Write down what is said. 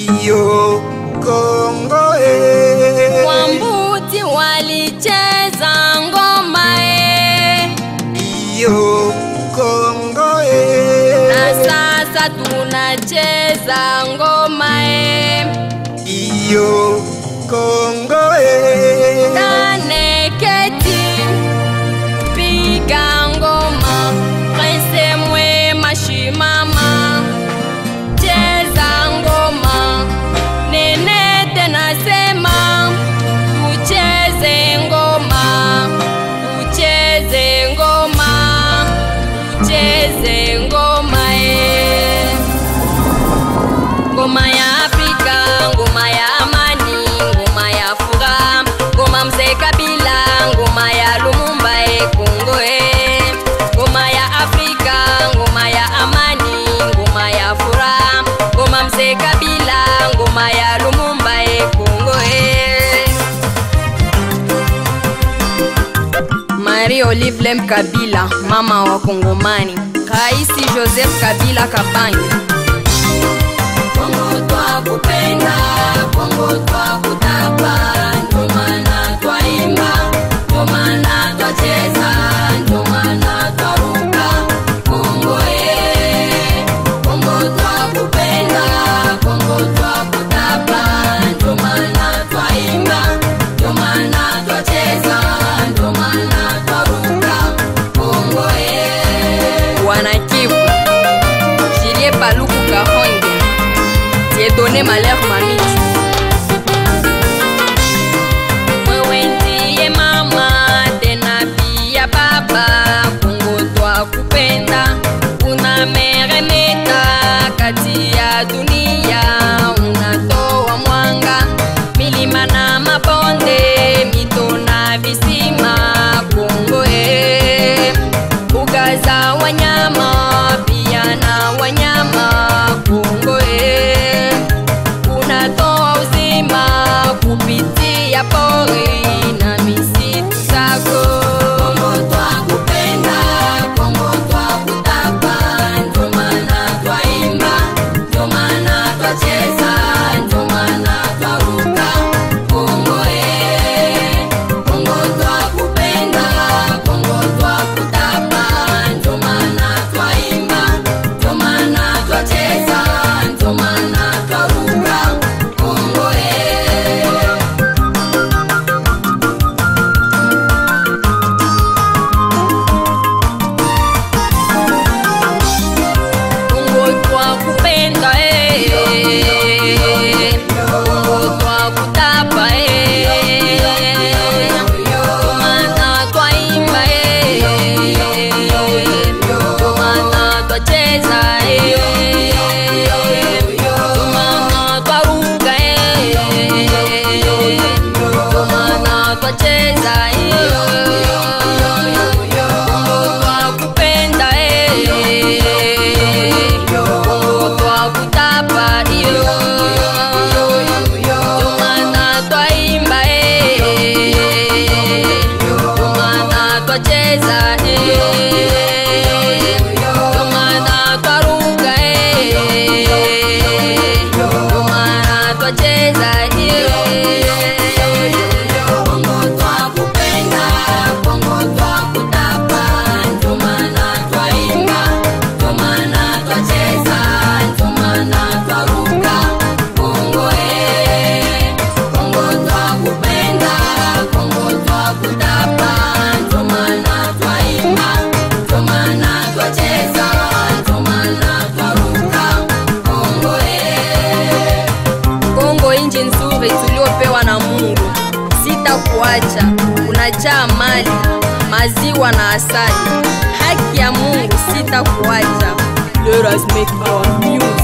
iyo Kongo eh. Wambuti walicheza ngoma e, iyo Kongo eh. na sasa tunacheza ngoma e. iyo Kongo eh. Kaneketi piga ngoma, Prince Mwema shimama, cheza ngoma, Nenete nasema tucheze ngoma, tucheze ngoma, tucheze ngoma eh. Ngoma ya Afrika, ngoma ya amani, ngoma ya furaha, ngoma mzee Kabila, ngoma ya Lumumba e Kongo e. Ngoma ya Afrika, ngoma ya amani, ngoma ya furaha, ngoma mzee Kabila, ngoma ya Lumumba e Kongo e. Marie Olive Lem Kabila, mama wa Kongomani. Raisi Joseph Kabila Kabange. Kongo twakupenda, Kongo twakutapa, ndio maana twaimba, ndio maana twacheza, ndio maana twaruka. Kongo eh, Kongo twakupenda, Kongo twakutapa, ndio maana twaimba, ndio maana twacheza, ndio maana twaruka. Kongo eh, Wanakivu, Julie Paluku Kahonge. Dieudonné Malheur Mamiti. Wewe ndiye mama tena pia baba, Kongo twakupenda, unameremeta kati ya dunia, unatoa mwanga milima na mabonde, mito na visima, Kongo eh, mbuga za wanyama pia na wanyama, Kongo eh, unatoa uzima kupitia pori na misitu zako. Kongo twakupenda, Kongo twakutapa, ndio maana twaimba, ndio maana twacheza, ndio maana twaruka. Kongo eh, Kongo twakupenda, Kongo twakutapa, ndio maana twaimba, ndio maana twacheza, ndio maana twaruka. Kongo eh. Kongo twakupenda eh. Kongo twakutapa eh. Ndio maana twaimba eh. Ndio maana twacheza eh. Ndio maana twaruka eh. Ndio maana twacheza eh. Kongo twakupenda eh. Kongo twakutapa iyo Ndio maana twaimba eh. Ndio maana twacheza eh. Ndio maana twaruka eh. Ndio maana twacheza eh. Kongo twakupenda, Kongo twakutapa, ndio maana twaimba, ndio maana twacheza, ndio maana twaruka. Kongo eh, Kongo twakupenda, Kongo twakutapa, ndio maana twaimba, ndio maana twacheza, ndio maana twaruka. Kongo eh Kongo inji nzuri tuliopewa na Mungu, sitakuacha. Unajaa mali, maziwa na asali, haki ya Mungu sitakuacha. Let us make our music.